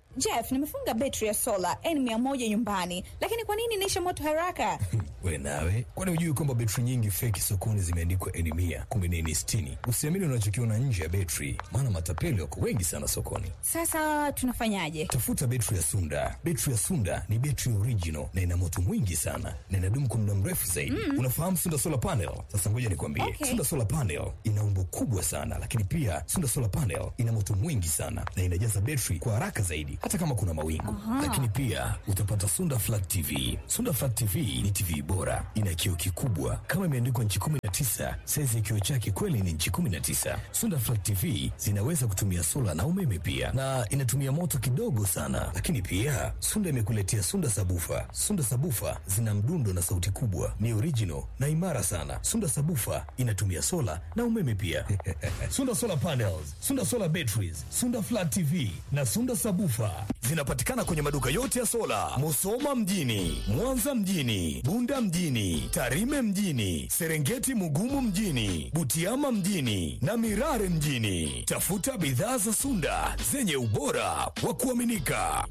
Jeff, nimefunga betri ya sola N100 nyumbani, lakini kwa nini inaisha moto haraka? We nawe, kwani hujui kwamba betri nyingi feki sokoni zimeandikwa N mia kumbe ni N sitini? Usiamini unachokiona nje ya betri, maana matapeli wako wengi sana sokoni. Sasa tunafanyaje? Tafuta betri ya Sunda. Betri ya Sunda ni betri original na ina moto mwingi sana na inadumu kwa muda mrefu zaidi. Unafahamu Sunda solar panel? Sasa ngoja nikwambie, Okay. Sunda solar panel ina umbo kubwa sana, lakini pia Sunda solar panel ina moto mwingi sana na inajaza betri kwa haraka zaidi, hata kama kuna mawingu. Lakini pia utapata Sunda flat TV. Sunda flat TV ni TV bora, ina kioo kikubwa kama imeandikwa nchi 19. Saizi ya kioo chake kweli ni nchi 19. Sunda flat TV zinaweza kutumia sola na umeme pia, na inatumia moto kidogo sana. Lakini pia Sunda imekuletea Sunda sabufa. Sunda sabufa zina mdundo na sauti kubwa, ni original na imara sana. Sunda sabufa inatumia sola na umeme pia. Sunda solar panels, Sunda solar batteries, Sunda flat TV na Sunda sabufa zinapatikana kwenye maduka yote ya sola, Musoma mjini, Mwanza mjini, Bunda mjini, Tarime mjini, Serengeti Mugumu mjini, Butiama mjini na Mirare mjini. Tafuta bidhaa za Sunda zenye ubora wa kuaminika.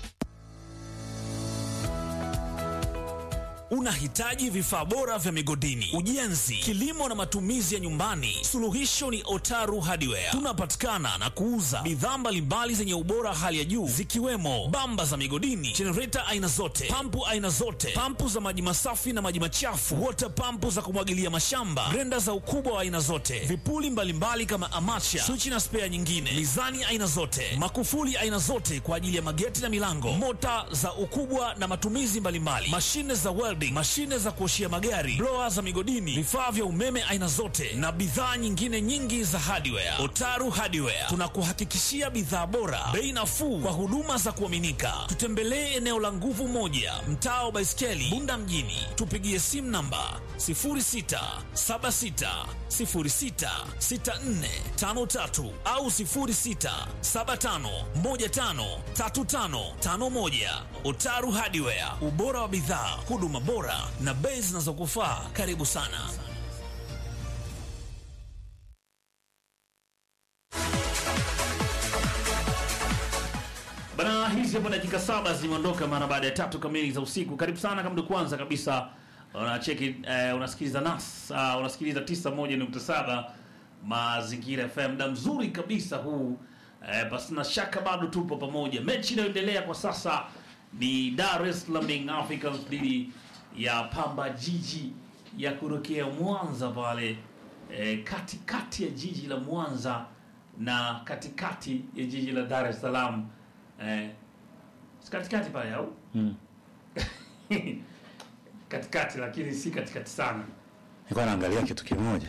Unahitaji vifaa bora vya migodini, ujenzi, kilimo na matumizi ya nyumbani? Suluhisho ni Otaru Hardware. Tunapatikana na kuuza bidhaa mbalimbali zenye ubora hali ya juu zikiwemo bamba za migodini, jenereta aina zote, pampu aina zote, pampu za maji masafi na maji machafu, wota pampu za kumwagilia mashamba, grenda za ukubwa wa aina zote, vipuli mbalimbali kama amacha, swichi na spea nyingine, mizani aina zote, makufuli aina zote kwa ajili ya mageti na milango, mota za ukubwa na matumizi mbalimbali, mashine za welding, mashine za kuoshia magari, blower za migodini, vifaa vya umeme aina zote na bidhaa nyingine nyingi za hardware. Otaru Hardware tunakuhakikishia bidhaa bora, bei nafuu kwa huduma za kuaminika. Tutembelee eneo la Nguvu Moja, mtaa wa Baiskeli, Bunda mjini. Tupigie simu namba 0676066453 au 0675153551. Otaru Hardware, ubora wa bidhaa, huduma bora na bei zinazokufaa. Karibu sana. Bana, hizi hapo dakika saba zimeondoka mara baada ya tatu kamili za usiku. Karibu sana kama ndio kwanza kabisa unacheki eh, unasikiliza nas uh, unasikiliza 91.7 Mazingira FM, muda mzuri kabisa huu eh, basi na shaka bado tupo pamoja. Mechi inayoendelea kwa sasa ni Dar es Salaam Young Africans dhidi ya Pamba Jiji ya kurokea Mwanza pale eh, katikati ya jiji la Mwanza na katikati ya jiji la Dar es Salaam eh, si katikati pale au katikati, lakini si katikati sana. Nilikuwa naangalia kitu kimoja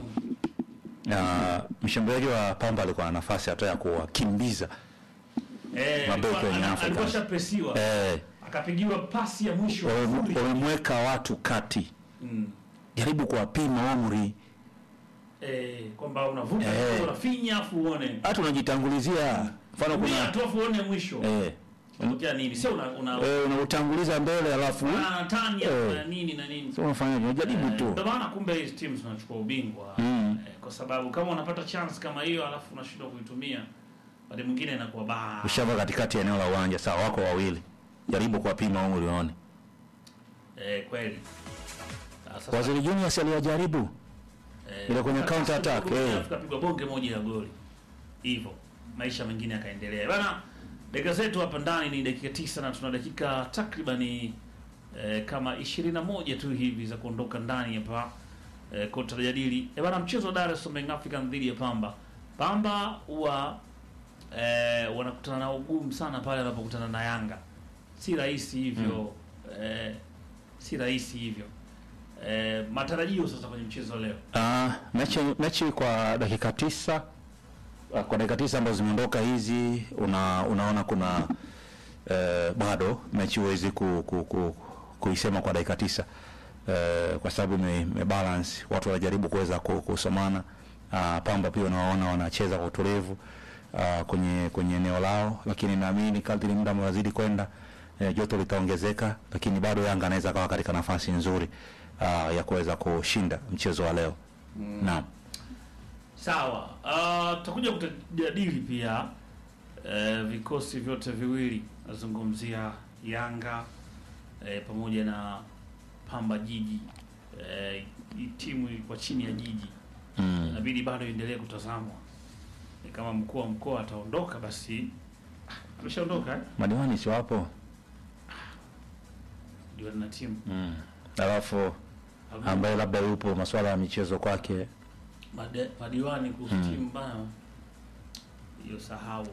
na mshambuliaji wa Pamba alikuwa na nafasi hata ya kuwakimbiza Eh, Mabeki alikuwa- wenye ana- Afrika. alikuwa shapresiwa eh, akapigiwa pasi ya mwisho wame- nzuri. wamemweka watu kati, Mm. jaribu kuwapima umri, eh, kwamba unavuta Eh. kidogo, unafinya afu uone hata unajitangulizia. Mfano Tumia kuna tu afu uone mwisho eh, unatokea nini, sio una una eh, unautanguliza mbele alafu una tani ya Eh. na nini na nini. sio unafanyaje, unajaribu Eh, tu Ndio maana kumbe hizi timu zinachukua ubingwa Mm. eh, kwa sababu kama unapata chance kama hiyo alafu unashindwa kuitumia, baada mwingine inakuwa baa. ushava katikati ya eneo la uwanja, sawa, wako wawili, jaribu kuwapima umri uone. Eh, kweli. Sasa Waziri Junior si aliwajaribu Eh, ile kwenye sasa counter attack, tukapigwa- eh. tukapigwa bonge moja ya goli hivyo, maisha mengine yakaendelea bana. Dakika zetu hapa ndani ni dakika tisa na tuna dakika takribani eh, kama ishirini na moja tu hivi za kuondoka ndani hapa eh, kwa tutajadili eh, bana, mchezo wa Dar es Salaam Young African dhidi ya Pamba. Pamba huwa eh, wanakutana na ugumu sana pale wanapokutana na Yanga, si rahisi hivyo eh, si rahisi hivyo eh, matarajio sasa kwenye mchezo wa leo Ah, mechi mechi kwa dakika tisa ah, kwa dakika tisa ambazo zimeondoka hizi una, unaona kuna eh, bado mechi huwezi ku, ku, ku, kuisema kwa dakika tisa eh, kwa sababu ime, ime balance watu wanajaribu kuweza ku- kusomana. Ah, Pamba pia unawaona wanacheza kwa utulivu ah, kwenye kwenye eneo lao, lakini naamini kadri muda unazidi kwenda eh, joto litaongezeka, lakini bado Yanga anaweza kawa katika nafasi nzuri ah, ya kuweza kushinda mchezo wa leo. Naam. Sawa, uh, tutakuja kutajadili pia eh, vikosi vyote viwili nazungumzia Yanga eh, pamoja na Pamba Jiji eh, hii timu ilikuwa chini ya Jiji Mm. inabidi bado iendelee kutazamwa. Ni kama mkuu wa mkoa ataondoka, basi ah, ameshaondoka eh? Madiwani si wapo? ndio na timu Mm. Alafu ambaye labda yupo masuala ya michezo kwake. Made- madiwani kuhusu Mm. timu bana, hiyo sahau.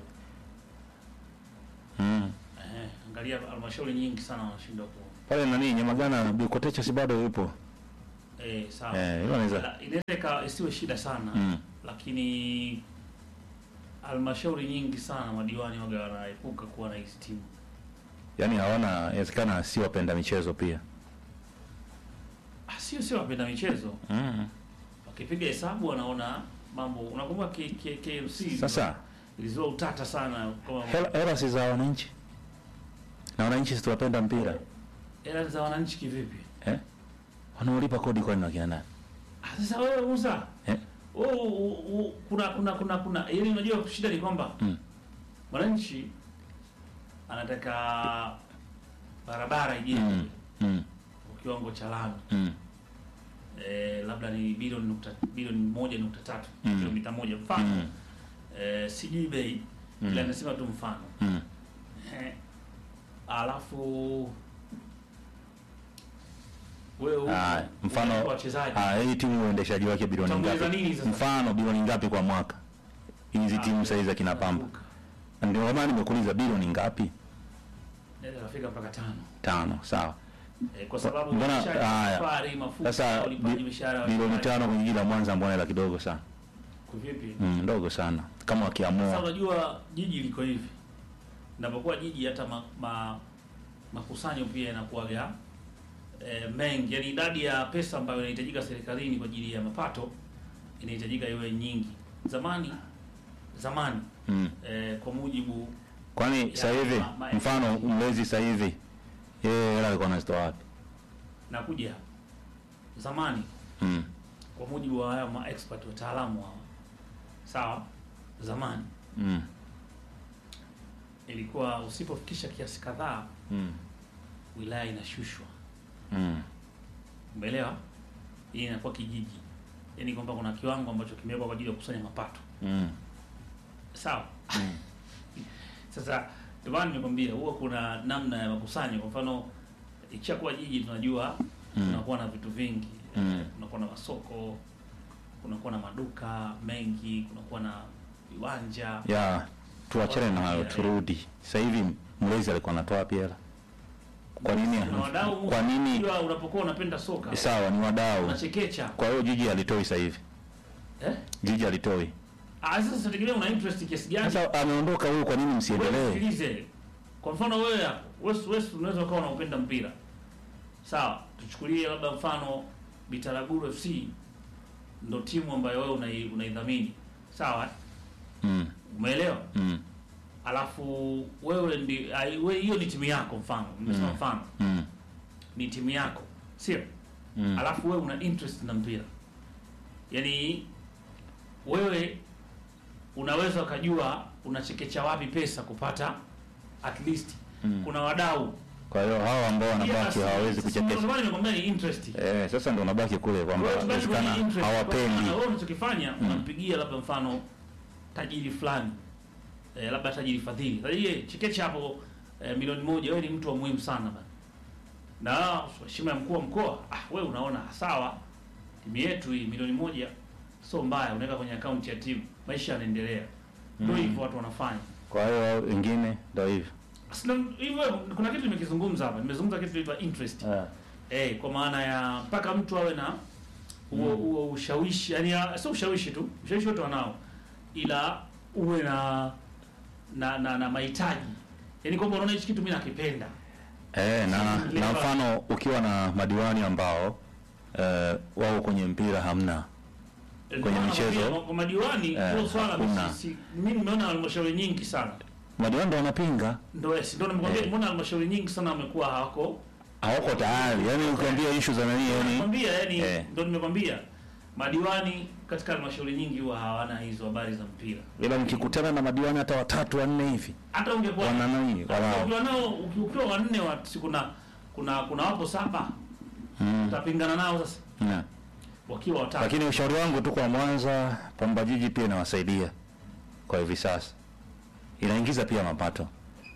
Mm. Eh, angalia halmashauri nyingi sana wanashindwa ku Pale nani Nyamagana Bikotecha si bado yupo? eh, sawa Eh, hilo anaweza. La- inaweza ika- isiwe shida sana Mm. lakini halmashauri nyingi sana madiwani waga wanaepuka kuwa na hizi timu Yaani hawana inawezekana si wapenda michezo pia. Ah, sio sio wapenda michezo Mm. wakipiga hesabu wanaona mambo unakumbuka K- K- KMC Sasa ilizua utata sana kama hela, hela si za wananchi. Na wananchi si tuwapenda mpira. hela za wananchi kivipi Eh? Wanaolipa kodi kwani ni wakina nani? Ah, sasa wewe Musa Eh? wewe u- u- kuna kuna kuna kuna ili unajua shida ni kwamba Mm. mwananchi anataka barabara ijengwe Mm. Mm. kwa kiwango cha lami Mm. eh, labda ni bilioni nukta bilioni moja nukta tatu Mm. kilomita moja mfano Mm. eh, sijui bei Mm. ila nasema tu mfano Mm. eh, alafu wewe huko Ah, mfano unalipa wachezaji ah, hii timu uendeshaji wake bilioni Utaongeza ngapi? nini sasa? Mfano bilioni ngapi kwa mwaka? Hizi timu sasa hizi za kina Pamba. Ndio maana nimekuuliza bilioni ngapi? Naweza kafika mpaka tano Tano, sawa. eh, kwa sababu Mbona- mishahara, haya. safari, mafuta, Sasa ulipaji bi- mishahara wa bilioni wachezaji. tano kwenye jiji la Mwanza mbona hela kidogo sana? Kuvipi? Mm, ndogo sana. Kama Sasa wakiamua. unajua jiji liko hivi, napokuwa jiji hata ma, ma, makusanyo pia yanakuwaga e, mengi, yani idadi ya pesa ambayo inahitajika serikalini kwa ajili ya mapato inahitajika iwe nyingi. Zamani zamani Mm. e, kwa mujibu Kwani Ya, sasa hivi ma- ma- mfano mlezi sasa hivi yeye hela alikuwa anazitoa wapi? nakuja hapa. zamani Mm. kwa mujibu wa haya ma expert wataalamu hawa, sawa, zamani Mm. ilikuwa usipofikisha kiasi kadhaa Mm. wilaya inashushwa Mm. Umeelewa? Hii inakuwa kijiji, yaani kwamba kuna kiwango ambacho kimewekwa kwa ajili ya kukusanya mapato, Mm. sawa. Mm. Sasa ndio maana nimekwambia huwa kuna namna ya makusanyo. Kwa mfano ikishakuwa jiji, tunajua Mm. kunakuwa na vitu vingi Mm. Eh, kunakuwa na masoko, kunakuwa na maduka mengi, kunakuwa na viwanja Ya tuachane na hayo turudi. Sasa hivi mlezi alikuwa anatoa wapi hela? Kwa nini? Kuna wadau Kwa nini? unajua unapokuwa unapenda soka Sawa, ni wadau. unachekecha Kwa hiyo jiji alitoi sasa hivi. eh? Jiji alitoi. Ah, sasa tegemea una interest kiasi gani? Sasa ameondoka huyu, kwa nini Wewe msiendelee? sikilize. Kwa mfano wewe hapo, wewe wewe unaweza ukawa unaupenda mpira. Sawa, tuchukulie labda mfano Bitaraguru FC ndo timu ambayo wewe unai- unaidhamini. Sawa? Mm. Umeelewa? Mm. Alafu wewe ndi ai- wewe hiyo ni timu yako mfano. Nimesema Mm. mfano. Mm. Ni timu yako. Sio? Mm. Alafu wewe una interest na mpira. Yaani wewe unaweza ukajua unachekecha wapi pesa kupata at least Mm. kuna wadau Kwa hiyo hao ambao wanabaki Yes, hawawezi sasa kuchekesha. ndio maana nimekwambia ni interest. Eh, sasa ndio unabaki kule kwamba Wewe tubaki kwenye inawezekana interest. hawapendi. Kwa maana Wewe unachokifanya unampigia labda mfano tajiri fulani eh, labda tajiri fadhili. Tajiri chekecha hapo eh, milioni moja, wewe ni mtu wa muhimu sana bana. Na heshima ya mkuu wa mkoa, ah, wewe unaona sawa, timu yetu hii milioni moja sio mbaya, unaweka kwenye akaunti ya timu, maisha yanaendelea. Ndio Mm. hivyo watu wanafanya. Kwa hiyo hao wengine ndio hivyo. Sasa hivyo kuna kitu nimekizungumza hapa. Nimezungumza kitu kinaitwa interest. Eh. Eh, kwa maana ya mpaka mtu awe na huo huo ushawishi, yani ya- sio ushawishi tu, ushawishi wote wanao, ila uwe na na na, na mahitaji, yani kwamba unaona hichi kitu mimi nakipenda. Eh, na na mfano ukiwa na madiwani ambao eh, wao kwenye mpira hamna. Kwenye Ndio maana michezo, nakwambia, kwa madiwani eh, hilo swala hakuna. si- si- mimi nimeona halmashauri nyingi sana Madiwani ndio wanapinga. ndio yes, ndio nimekwambia, Eh. nimeona halmashauri nyingi sana wamekuwa hawako Hawako tayari. Yaani ukiambia issue za nani yani Nakwambia yani Eh. ndio nimekwambia madiwani katika halmashauri nyingi huwa hawana hizo habari za mpira. ila mkikutana na madiwani hata watatu wanne hivi Hata ungekuwa wana nani hata wala ukiwa nao uki- ukiwa wanne wa si kuna kuna kuna wapo saba mm. utapingana nao sasa na. wakiwa watatu. lakini ushauri wangu tu kwa Mwanza, Pamba Jiji pia inawasaidia kwa hivi sasa, inaingiza pia mapato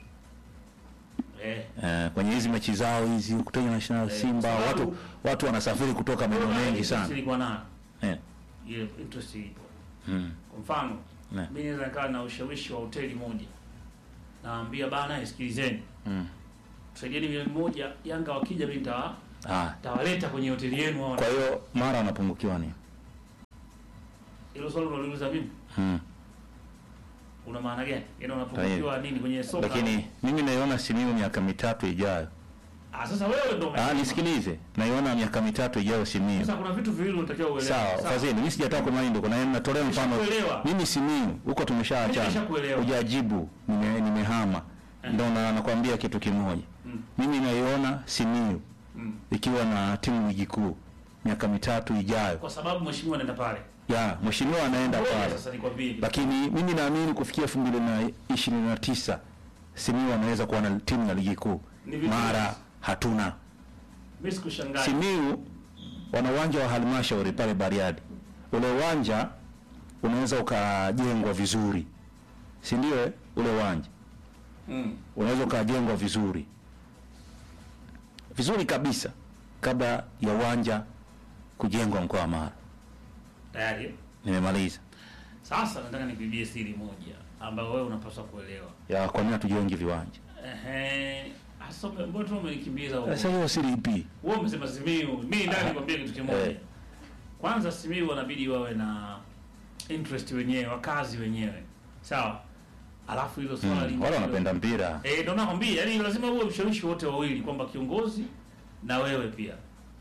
eh, eh, kwenye hizi mechi zao hizi kutana na National Eh, Simba, kwa sababu- watu watu wanasafiri kutoka maeneo mengi interest sana ilikuwa nayo eh. ile interest ipo. mm. Kwa mfano Ne. mimi naweza nikawa na ushawishi wa hoteli moja, naambia bana, sikilizeni, Mm. tusaidieni milioni moja, Yanga wakija mimi nitawa Ah. tawaleta kwenye hoteli yenu hao. Kwa hiyo mara wanapungukiwa ni Hilo swali unaliuliza mimi, mm. una maana gani? Yaani unapungukiwa nini kwenye soka? Lakini mimi naiona Simiyu miaka mitatu ijayo. ah, sasa wewe ndio Ah, umesema. nisikilize, naiona miaka mitatu ijayo Simiyu. Sasa kuna vitu viwili unatakiwa uelewe. Sawa, fadhili, mimi sijataka kwa mind, kuna natolea mfano. Nimeshakuelewa. Mimi Simiyu huko tumeshaachana. Nimeshakuelewa. Hujajibu, nime nimehama. Ndio na nakwambia kitu kimoja. Mm. Mimi naiona Simiyu Mm. ikiwa na timu ligi kuu miaka mitatu ijayo. Kwa sababu mheshimiwa anaenda pale. Ya, mheshimiwa anaenda Ngoja pale. Sasa nikwambie. Lakini mimi naamini kufikia 2029 Simiyu anaweza kuwa na timu ya ligi kuu. Ni vizuri. Mara hatuna. Mimi sikushangaa. Simiyu wana uwanja wa halmashauri pale Bariadi. Ule uwanja unaweza ukajengwa vizuri, si ndio? eh? Ule uwanja Mm. unaweza ukajengwa vizuri vizuri kabisa kabla ya uwanja kujengwa mkoa wa Mara. Tayari. eh? Nimemaliza Sasa nataka nikuibie siri moja ambayo wewe unapaswa kuelewa. ya kwa nini hatujengi viwanja Ehe. Asa mbona tu umenikimbiza huko? sasa? Hiyo siri ipi? Wewe umesema Simiyu. Mimi ndani nikwambie kitu kimoja. Eh. Kwanza Simiyu wanabidi wawe na interest wenyewe, wakazi wenyewe. Sawa? Alafu hilo swala Mm, lingine- wale wanapenda mpira Eh, ndo nakwambia, yani lazima uwe mshawishi wote wawili kwamba kiongozi na wewe pia.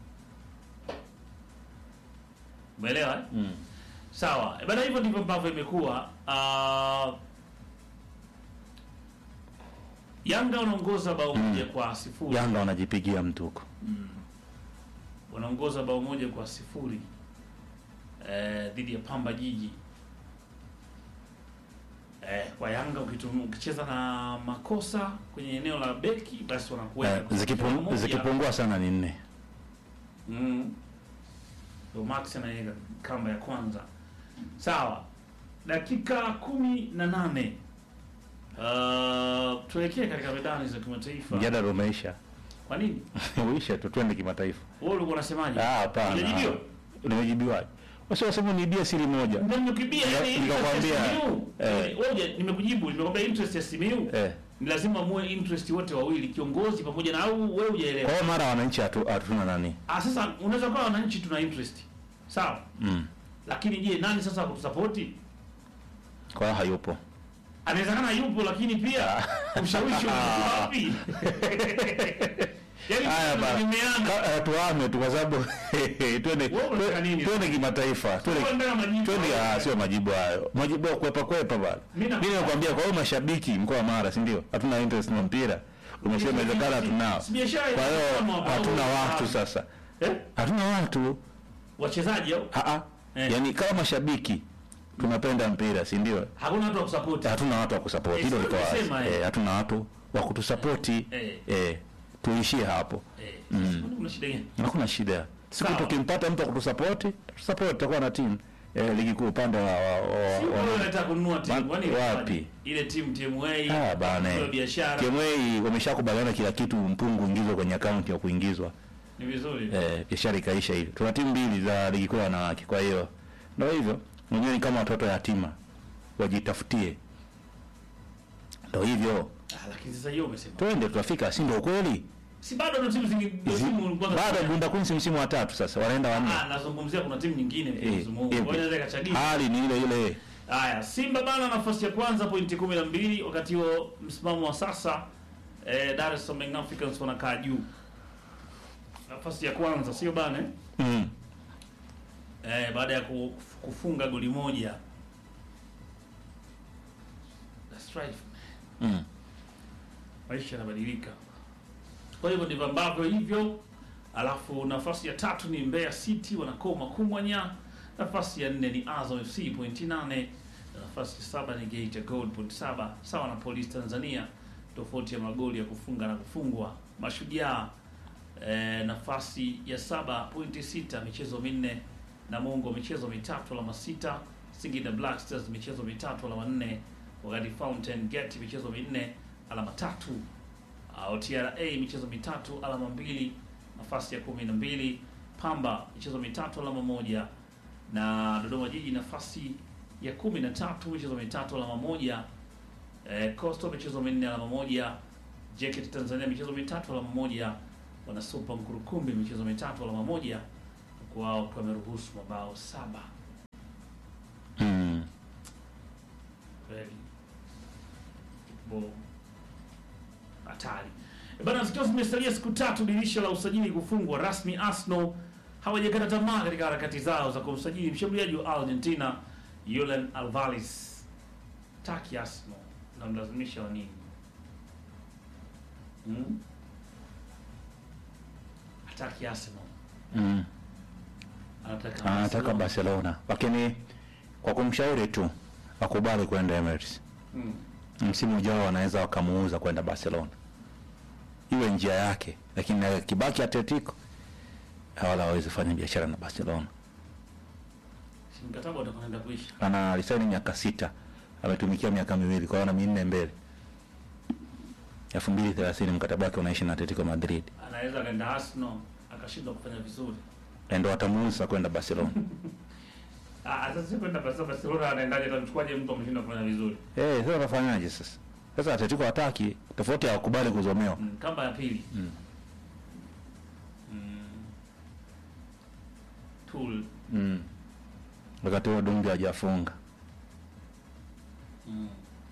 Umeelewa? eh? mm. Sawa. Eh, Bana hivyo ndivyo ambavyo imekuwa. Ah, Yanga wanaongoza bao moja kwa sifuri. Yanga wanajipigia mtuko. Wanaongoza bao moja kwa sifuri eh, dhidi ya Pamba Jiji. Eh, kwa Yanga ukitum- ukicheza na makosa kwenye eneo la beki basi wanakuweka Eh, kwa zikipung- moja. zikipungua sana ni nne. Mm. Ndio Max anaweka kamba ya kwanza. Sawa. Dakika kumi na nane. Uh, tuelekee katika medani za kimataifa. Mjadala umeisha. Kwa nini? Uisha tu twende kimataifa. Wewe ulikuwa unasemaje? Ah, hapana. Ulijibiwa? Nimejibiwaje? Wasi wasema niibia siri moja. Ndio nimekibia Nika- yani interest ya nikakwambia, Simiyu. eh. Wewe huja- nimekujibu, nimekwambia interest ya Simiyu. Eh. Ni lazima muwe interest wote wawili, kiongozi pamoja na au wewe hujaelewa. Kwa hiyo mara wananchi hatu- hatuna nani? Ah, sasa unaweza kuwa wananchi tuna interest. Sawa? Mm. Lakini je, nani sasa kutusapoti? Kwa hiyo hayupo. anawezekana yupo lakini pia ushawishi unakuwa wapi? Yaani Haya bana. tunategemeana. Ka- eh, Tuame tu kwa sababu twende Wewe unataka nini? twende kimataifa. Twende Wewe ndio majibu. twende ah, sio majibu hayo. Majibu ya kwepa kwepa bana. Mimi na- Mimi nakwambia kwa hiyo mashabiki mkoa wa Mara, si ndio? Hatuna interest na mpira. Umesema inawezekana hatunao. Si biashara Kwa hiyo kama hapa, hatuna au- watu sasa. Eh? Hatuna watu. Wachezaji au Ah ah. Eh. Yaani kama mashabiki tunapenda mpira, si ndio? hakuna watu wa kusupport. Hatuna watu wa kusupport. Eh, Hilo sio liko wazi. nimesema, eh. Eh, hatuna watu wa kutusapoti. Eh. Eh, tuishie hapo. Eh, sasa kwani kuna shida gani? Hakuna shida. Siku Sawa. tukimpata mtu wa kutusapoti, tutasapoti tutakuwa na timu. Eh, ligi kuu upande wa, wa, wa, Si wa, wewe unataka kununua timu, Ma- kwani wapi? Ile timu TMA. Ah, bana. hiyo biashara. TMA wameshakubaliana kila kitu, mpungu ingizwe kwenye akaunti ya kuingizwa. Ni vizuri. Eh, biashara ikaisha hivyo. Tuna timu mbili za ligi kuu ya wanawake, kwa hiyo ndio hivyo. Mwenyewe ni kama watoto yatima, wajitafutie. Ndio hivyo. Ah, lakini sasa hiyo umesema. Twende tutafika, si ndio kweli? Si bado na timu zingine ndio timu kwanza. Bado Bunda Queens msimu wa tatu sasa, wanaenda wanne. Ah, nazungumzia kuna timu nyingine Eh, msimu huu. eh, Kwa hiyo inaweza ikachagiza. Hali ni ile ile. Haya, Simba bana nafasi ya kwanza pointi kumi na mbili wakati huo msimamo wa sasa eh, Dar es Salaam Young Africans wanakaa juu nafasi ya kwanza, sio bana eh? Mm. Eh, baada ya ku- kufunga goli moja. That's right. Mm. Maisha yanabadilika. Kwa hivyo ndivyo ambavyo hivyo. Alafu nafasi ya tatu ni Mbeya City wanakoma kumwanya Nafasi ya nne ni Azam FC pointi nane na nafasi ya saba ni Geita Gold pointi saba sawa na Police Tanzania, tofauti ya magoli ya kufunga na kufungwa. Mashujaa eh, nafasi ya saba pointi sita michezo minne. Namungo michezo mitatu alama sita. Singida Black Stars michezo mitatu alama nne, wakati Fountain Gate michezo minne alama tatu. Uh, TRA michezo mitatu alama mbili, nafasi ya kumi na mbili. Pamba michezo mitatu alama moja, na Dodoma Jiji nafasi ya kumi na tatu michezo mitatu alama moja. Eh, Coastal michezo minne alama moja. JKT Tanzania michezo mitatu alama moja. Wana Super Mkurukumbi michezo mitatu alama moja, huku wao wakiwa wameruhusu mabao saba. Mm. Kweli Bo- hatari Eh, bana, zikiwa zimesalia siku tatu dirisha la usajili kufungwa rasmi, Arsenal hawajakata tamaa katika harakati zao za kumsajili mshambuliaji wa Argentina Julian Alvarez. Taki Arsenal namlazimisha wa nini? Hmm? Hataki Arsenal, Mm. anataka anataka Barcelona. Barcelona, lakini kwa kumshauri tu akubali kwenda Emirates. Hmm. Msimu ujao wanaweza wakamuuza kwenda Barcelona, iwe njia yake, lakini akibaki Atletico wala hawezi fanya biashara na Barcelona. Si mkataba utakwenda kuisha. Ana lisaini miaka sita, ametumikia miaka miwili, kwa hiyo ana minne mbele. elfu mbili thelathini mkataba wake unaishi na Atletico Madrid, Anaweza akaenda Arsenal akashindwa kufanya vizuri. Na ndio watamuuza kwenda Barcelona. Ah, sasa si kwenda Barcelona, Barcelona anaendaje? Atamchukuaje mtu ameshinda kufanya vizuri? Eh, sasa unafanyaje sasa? Sasa Atletico hataki, tofauti hawakubali kuzomewa. Mm, kamba ya pili. Mm. Mm. Tool. Mm. Wakati huo Dumbi hajafunga. Mm.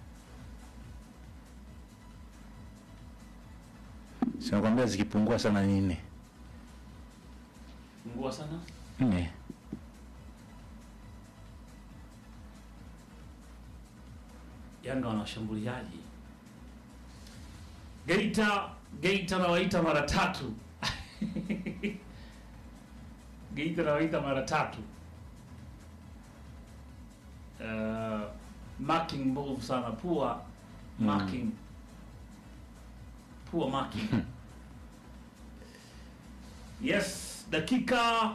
Sinakwambia zikipungua sana ni nne. Fungua sana. Nne. Yanga wana washambuliaji. Geita, Geita nawaita mara tatu. Geita nawaita mara tatu. Uh, marking mbovu sana, poor marking. Poor marking. Yes, dakika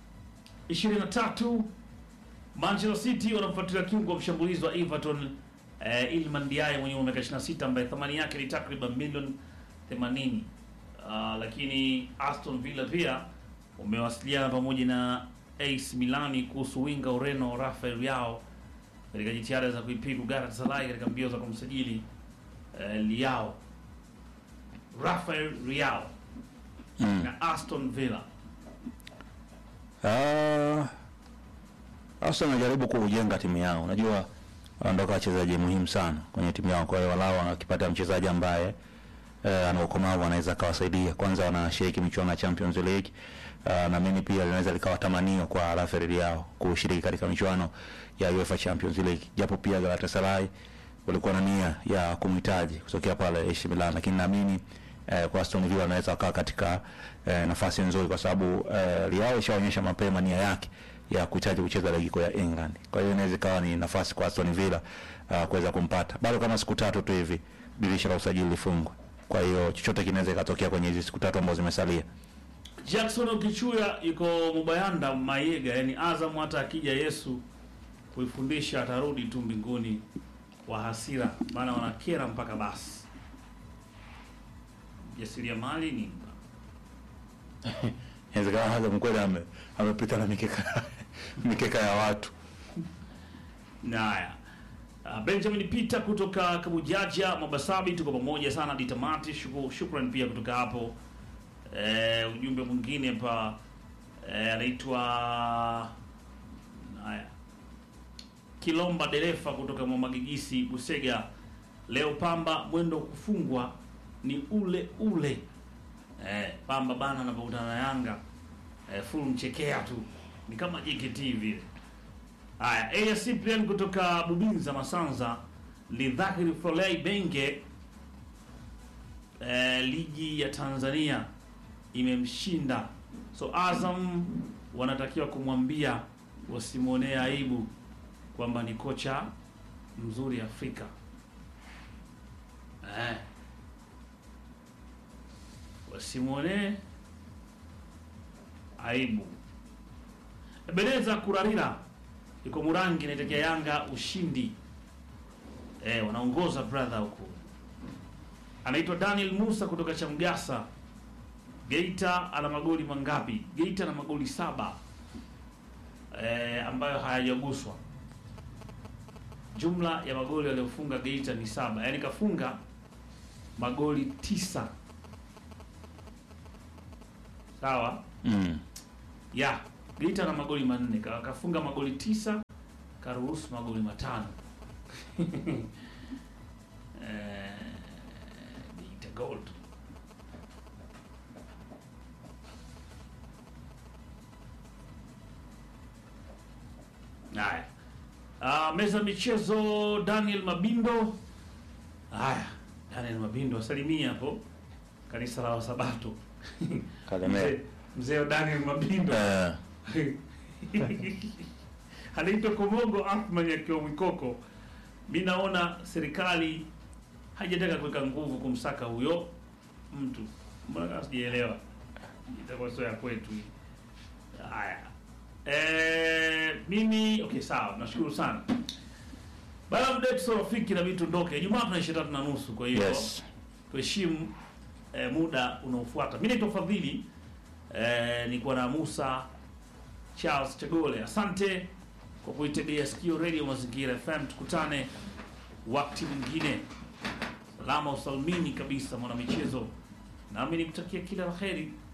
23 Manchester City wanamfuatilia kiungo wa mshambulizi wa Everton eh, Iliman Ndiaye mwenye umri wa miaka 26 ambaye thamani yake ni takriban milioni 80. Uh, lakini Aston Villa pia umewasiliana pamoja na AC Milani kuhusu winga Ureno Rafael Leao katika jitihada za kuipiku Galatasaray katika mbio za kumsajili eh, Leao Rafael Leao Mm. na Aston Villa. Ah. Arsenal wanajaribu kujenga timu yao. Unajua wanaondoka wachezaji muhimu sana kwenye timu yao, kwa hiyo walau wakipata mchezaji ambaye eh, ana ukomavu anaweza akawasaidia. Kwanza wanashiriki michuano ya Champions League. Uh, na mimi pia linaweza likawa tamanio kwa Rafael Leao kushiriki katika michuano ya UEFA Champions League, japo pia Galatasaray walikuwa na nia ya kumhitaji kutokea pale AC Milan, lakini naamini eh, kwa Aston Villa anaweza akawa katika eh, nafasi nzuri, kwa sababu eh, Leao ishaonyesha mapema nia yake ya kuhitaji kucheza ligi kuu ya England. Kwa hiyo inaweza ikawa ni nafasi kwa Aston Villa uh, kuweza kumpata bado kama siku tatu tu hivi dirisha la usajili lifungwe. Kwa hiyo chochote kinaweza ikatokea kwenye hizi siku tatu ambazo zimesalia. Jackson Ukichuya yuko Mubayanda Mayega, yani Azam hata akija Yesu kuifundisha atarudi tu mbinguni kwa hasira, maana wanakera mpaka basi. Jasiriamali ni Inawezekana Azam kweli ame, amepita na mikeka mikeka ya watu. Naya. Uh, Benjamin Peter kutoka Kabujaja Mobasabi, tuko pamoja sana hadi tamati. Shuku- Shukran pia kutoka hapo. Eh, ujumbe mwingine hapa eh, anaitwa haya Kilomba dereva kutoka Mwamagigisi Busega. Leo Pamba mwendo kufungwa ni ule ule. Eh, Pamba bana anapokutana na Yanga eh, full mchekea tu, ni kama JKT vile. Haya, AS Cyprian kutoka Bubinza Masanza, Lidhahiri Folei Benge, eh, ligi ya Tanzania imemshinda, so Azam wanatakiwa kumwambia wasimwonee aibu kwamba ni kocha mzuri Afrika eh. Wasimwonee aibu. Ebeneza Kurarira yuko Murangi, naitetea Yanga ushindi eh, wanaongoza brother huko. Anaitwa Daniel Musa kutoka Chamgasa Geita, ana magoli mangapi? Geita ana magoli saba eh, ambayo hayajaguswa. Jumla ya magoli aliyofunga Geita ni saba, yaani kafunga magoli tisa. Sawa Mm. ya Geita na magoli manne, ka- kafunga magoli tisa, karuhusu magoli matano. eh, Geita Gold. Haya. Ah, meza michezo Daniel Mabindo. Haya, Daniel Mabindo asalimia hapo kanisa la Wasabato. Kalemera. Mzee- Mzee Daniel Mabindo. Eh, anaitwa Komogo Athman akiwa Mwikoko. Mi naona serikali haijataka kuweka nguvu kumsaka huyo mtu, mbona kama sijaelewa, itakuwa sio ya kwetu hii. Haya, eh, mimi okay, sawa, nashukuru sana baada ya muda wetu sio rafiki, na vitu ndoke. Ijumaa tuna ishirini tatu na nusu, kwa hiyo yes. tuheshimu eh, muda unaofuata. Mimi naitwa Fadhili eh, nikuwa na Musa Charles Chagole. Asante kwa kuitegea sikio Radio Mazingira FM. Tukutane wakati mwingine. Salama usalmini kabisa, mwana michezo, nami nikutakia kila la heri.